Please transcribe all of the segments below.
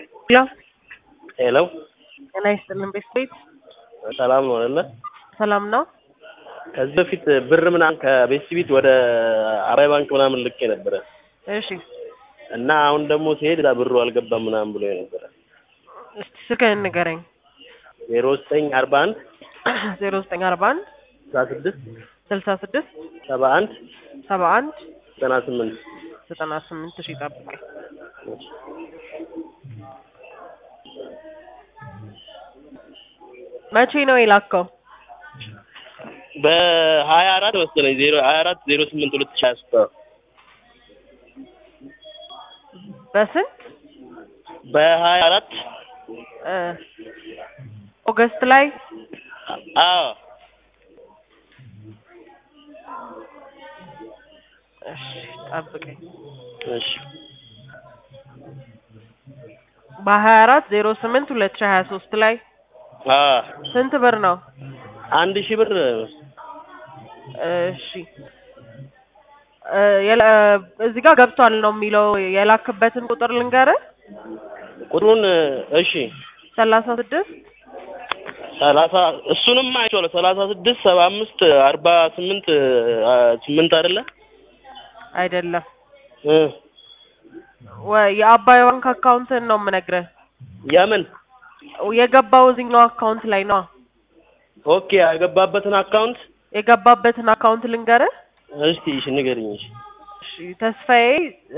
ሄሎ ሄሎ ጤና ይስጥልን ቤት ሰላም ነው አይደለ? ሰላም ነው። ከዚህ በፊት ብር ምናምን ከቤት ቢት ወደ አባይ ባንክ ምናምን ልኬ ነበረ እሺ እና አሁን ደግሞ ሲሄድ እዛ ብሩ አልገባም ምናምን ብሎ ነበረ። እስቲ ስልክህን ንገረኝ። ዜሮ ዘጠኝ አርባ አንድ ዜሮ ዘጠኝ አርባ አንድ ስልሳ ስድስት ስልሳ ስድስት ሰባ አንድ ሰባ አንድ ዘጠና ስምንት ዘጠና ስምንት ሺ ጠብቀኝ። መቼ ነው የላከው? በሀያ አራት መሰለኝ ዜሮ ሀያ አራት ዜሮ ስምንት ሁለት ሺህ ሀያ ሶስት በስንት በሀያ አራት እ ኦገስት ላይ አዎ እሺ ጠብቀኝ። እሺ በሀያ አራት ዜሮ ስምንት ሁለት ሺ ሀያ ሶስት ላይ አዎ ስንት ብር ነው? አንድ ሺህ ብር እሺ እ የላ- እዚህ ጋር ገብቷል ነው የሚለው የላክበትን ቁጥር ልንገርህ ቁጥሩን እሺ ሰላሳ ስድስት ሰላሳ እሱንም አይቼዋለሁ ሰላሳ ስድስት ሰባ አምስት አርባ ስምንት ስምንት አይደለ አይደለም እ ወ- የአባይ ባንክ አካውንትን ነው የምነግርህ የምን የገባው እዚህኛው አካውንት ላይ ነው ኦኬ ያገባበትን አካውንት የገባበትን አካውንት ልንገርህ እስቲ እሺ ንገሪኝ እሺ እሺ ተስፋዬ እ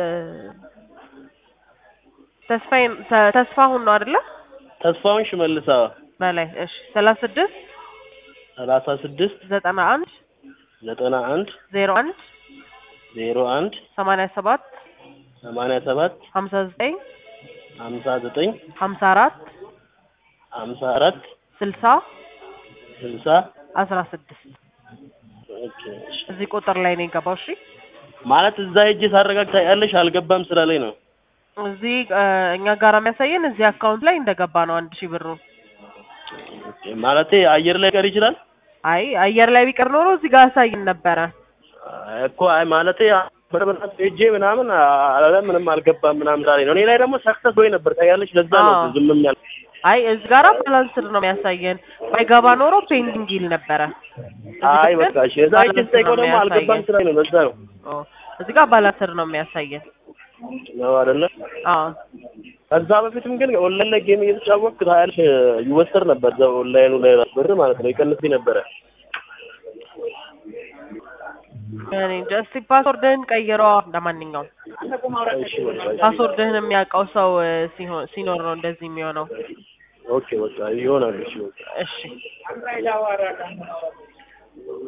ተስፋዬ ተ- ተስፋሁን ነው አይደለ ተስፋውን ሽመልሳ በላይ እሺ ሰላሳ ስድስት ሰላሳ ስድስት ዘጠና አንድ ዘጠና አንድ ዜሮ አንድ ዜሮ አንድ ሰማንያ ሰባት ሰማንያ ሰባት ሀምሳ ዘጠኝ ሀምሳ ዘጠኝ ሀምሳ አራት ሀምሳ አራት ስልሳ ስልሳ አስራ ስድስት ኦኬ እሺ እዚህ ቁጥር ላይ ነው የገባው እሺ ማለት እዛ ሄጄ ሳረጋግጥ ያለሽ አልገባም ስራ ላይ ነው እዚህ እ እኛ ጋር የሚያሳየን እዚህ አካውንት ላይ እንደገባ ነው አንድ ሺህ ብሩ ኦኬ ማለቴ አየር ላይ ቀር ይችላል አይ አየር ላይ ቢቀር ኖሮ እዚህ ጋር ያሳይን ነበረ እኮ አይ ማለቴ በርበራት ሄጄ ምናምን አለ ምንም አልገባም ምናምን ዛሬ ነው። እኔ ላይ ደግሞ ሰክሰስ ወይ ነበር ታያለሽ። ለዛ ነው አዎ። ዝም ያል አይ እዚህ ጋር ባላንስድ ነው የሚያሳየን ባይገባ ኖሮ ፔንዲንግ ይል ነበረ እዚህ አይ ግን በቃ እሺ። እዛ ሄጄ ባላንስድ ስጠይቀው ነው ደግሞ አልገባም የሚያሳየን። ስራ ነው። ለዛ ነው ኦ፣ እዚህ ጋር ባላንስድ ነው የሚያሳየን ነው አይደለ? አዎ ከዛ በፊትም ግን ኦንላይን ላይ ጌም እየተጫወትክ ታያለሽ ይወሰድ ነበር። እዛ ኦንላይኑ ላይ ራሱ ብር ማለት ነው ይቀንስልኝ ነበረ። እኔ እንጃ እስኪ ፓስወርድህን ቀይረዋ ለማንኛውም እሺ በቃ እሺ። ፓስወርድህን የሚያውቀው ሰው እ ሲሆን ሲኖር ነው እንደዚህ የሚሆነው ኦኬ በቃ ይሆናል። እሺ በቃ እሺ